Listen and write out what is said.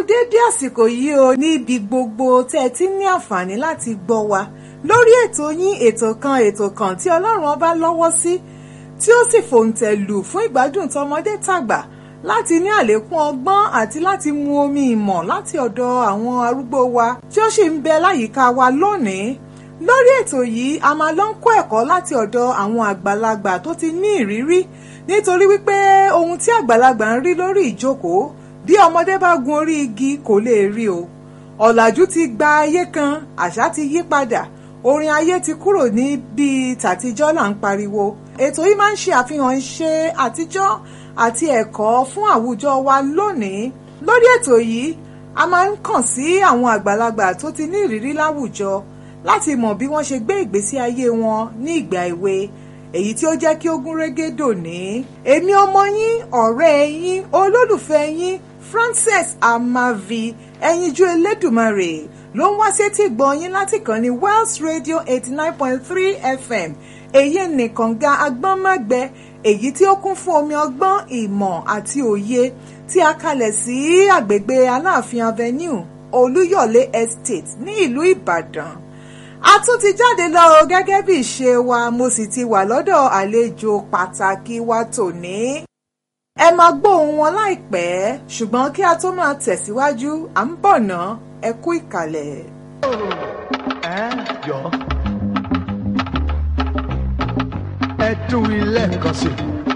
déédé àsìkò yìí o níbi gbogbo tẹ́ ẹ ti ní àǹfààní láti gbọ́ wa lórí ètò yín ètò kan ètò kan tí ọlọ́run ọba lọ́wọ́ sí tí ó sì fòǹtẹ̀ lù fún ìgbádùn tọmọdé tàgbà láti ní àlékún ọgbọ́n àti láti mu omi ìmọ̀ láti ọ̀dọ̀ àwọn arúgbó wa tí ó sì ń bẹ láyìíká wa lónìí lórí ètò yìí a máa lọ ń kọ́ ẹ̀kọ́ láti ọ̀dọ̀ àwọn àgbàlagbà tó ti ní ìrírí nítorí wípé ohun tí àgbàlagbà ń rí lórí ìjókòó bí ọmọdé bá gun orí igi kò lè rí o ọ̀làjú ti gba ayé kan àṣà ti yí padà orin ayé ti kúrò ní bíi tàtijọ́ là ń pariwo ètò yìí máa ń ṣe àfihàn iṣẹ́ àtijọ́ àti ẹ̀kọ́ fún àwùjọ wa lónìí lórí ètò yìí a máa ń kàn sí àwọn àgbàlagbà tó ti ní ìrírí láwùjọ láti mọ̀ bí wọ́n ṣe gbé ìgbésí ayé wọn ní ìgbà èwe èyí tí ó jẹ́ kí ó gún régé dòní. èmi ọmọ yín ọ̀rẹ́ yín olólùfẹ́ yín Frances Amavi ẹyinjú Elédùmarè ló ń wá sétí gbọ́ yín láti kàn ní Wells Radio eighty nine point three FM èyí nìkan ga agbọ́nmágbẹ èyí tí ó kún fún omi ọgbọ́n ìmọ̀ àti òye tí a kalẹ̀ sí àgbègbè Aláàfin Avenue Olúyọ̀lé Estate ní ìlú Ìbàdàn a tún ti jáde lọ o gẹ́gẹ́ bí ìṣe wa mo sì ti wà lọ́dọ̀ àlejò pàtàkì wa tòní. ẹ máa gbóhùn wọn láìpẹ́ ṣùgbọ́n kí a tó máa tẹ̀síwájú à ń bọ̀ ná ẹ kú ìkàlẹ̀. ẹ jọ ẹ tún ilé kan sí i.